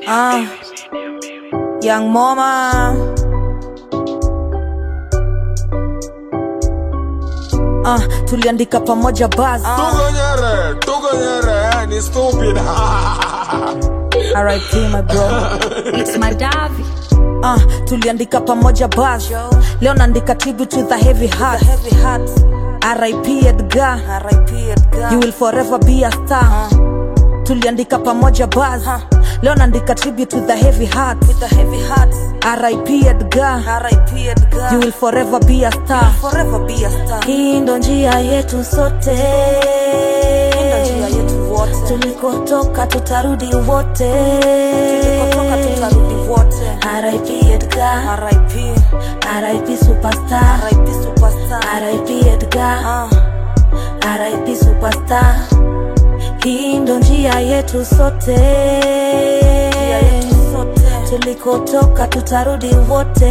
Ah, Young Mama. Ah, tuliandika pamoja buzz. Tugonyere, tugonyere, ni stupid. RIP my bro. It's my Davi. Ah, tuliandika pamoja buzz. Leo naandika tribute to the heavy heart. RIP Edgar. You will forever be a star. Tuliandika pamoja buzz. Leo naandika tribute to the heavy heart. RIP Edgar. You will forever be a star. Hii ndo njia yetu sote. Tulikotoka tutarudi wote. RIP Edgar. RIP superstar. RIP Edgar. RIP superstar. Hii ndo njia yetu sote. Tulikotoka tutarudi wote.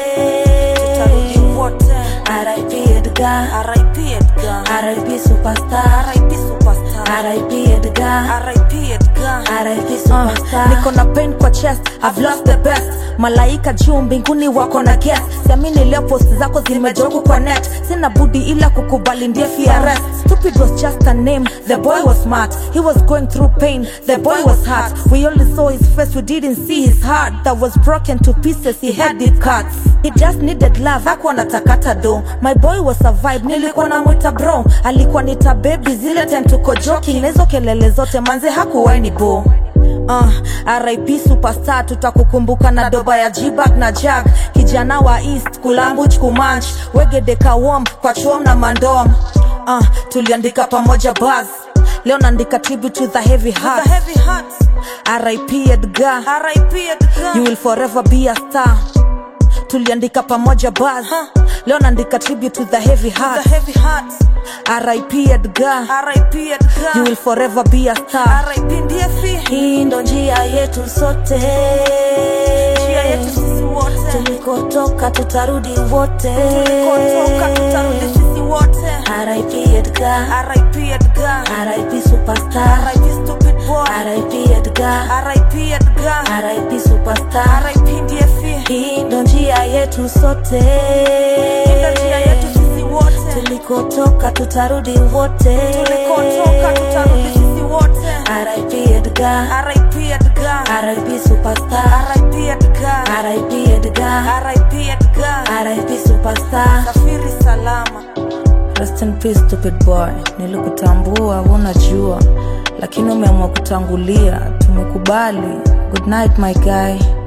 RIP Edgar. RIP superstar. RIP Edgar. RIP superstar. Niko na pain kwa chest, I've lost the best. Malaika juu mbinguni wako na guest. Siamini leo post zako zimejoku kwa net. Sina budi ila kukubali ndiye FRS. Stupid was just a name. The boy was smart. He was going through pain. The boy was hurt. We only saw his face, we didn't see his heart. That was broken to pieces. He had it cut. He just needed love. Hakuwa natakata do. My boy was a vibe. Nilikuwa namwita bro. Alikuwa nita baby zile time tuko joking. Na hizo kelele zote manze hakuwahi ni bo. Uh, RIP superstar tutakukumbuka na doba ya jibag na jag kijana wa east kulambuch kumanch wegedeka wom kwa chuom na mandom uh, tuliandika pamoja buzz leo naandika tribute to the heavy heart RIP Edgar you will forever be a star tuliandika pamoja buzz leo naandika tribute to the heavy heart RIP Edgar you will forever be a star hii ndo njia yetu sote tulikotoka tutarudi wote RIP Edgar RIP superstar RIP Edgar RIP superstar hii ndo njia yetu sote tulikotoka tutarudi wote RIP Edgar RIP superstar RIP Edgar RIP superstar Safiri salama Rest in peace stupid boy, nilikutambua unajua, lakini umeamua kutangulia. Tumekubali. Good night my guy.